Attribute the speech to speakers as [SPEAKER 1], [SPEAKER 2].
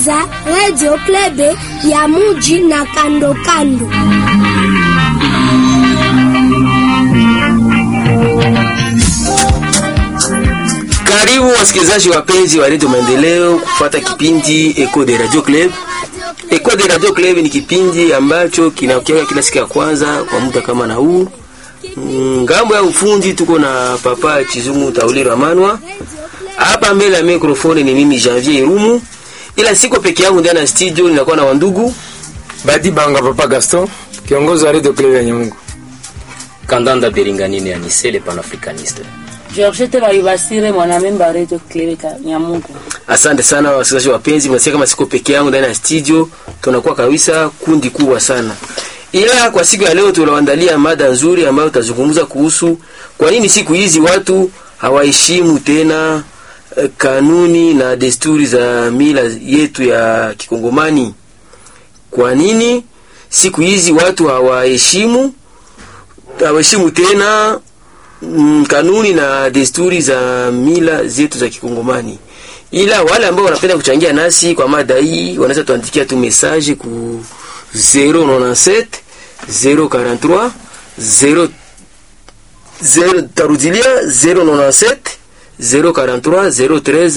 [SPEAKER 1] kusikiliza Radio Plebe ya muji na kando kando.
[SPEAKER 2] Karibu wasikilizaji wapenzi wa Radio Maendeleo kufuata kipindi Echo de Radio Club. Echo de Radio Club ni kipindi ambacho kinakuja kila siku ya kwanza kwa muda kama na huu. Ngambo ya ufundi tuko na Papa Chizungu Tauliro Amanwa. Hapa mbele ya mikrofoni ni mimi Janvier Irumu. Ila siko peke yangu ndani ya studio, ninakuwa na wandugu
[SPEAKER 3] Badi Banga Papa Gaston, kiongozi wa Radio Club ya Nyamungu.
[SPEAKER 4] Kandanda Belinganine Anise le panafricaniste.
[SPEAKER 5] Georgette Bayibasire mwanamemba Radio Club ya Nyamungu.
[SPEAKER 2] Asante sana wasikilizaji wapenzi, mnasikia kama siko peke yangu ndani ya studio, tunakuwa kabisa kundi kubwa sana. Ila kwa siku ya leo tunawaandalia mada nzuri ambayo tutazungumza kuhusu kwa nini siku hizi watu hawaheshimu tena eh, kanuni na desturi za mila yetu ya Kikongomani. Kwa nini siku hizi watu hawaheshimu hawaheshimu tena mm, kanuni na desturi za mila zetu za Kikongomani. Ila wale ambao wanapenda kuchangia nasi kwa mada hii wanaweza tuandikia tu message ku 097 043 0 0 tarudilia 097 043 013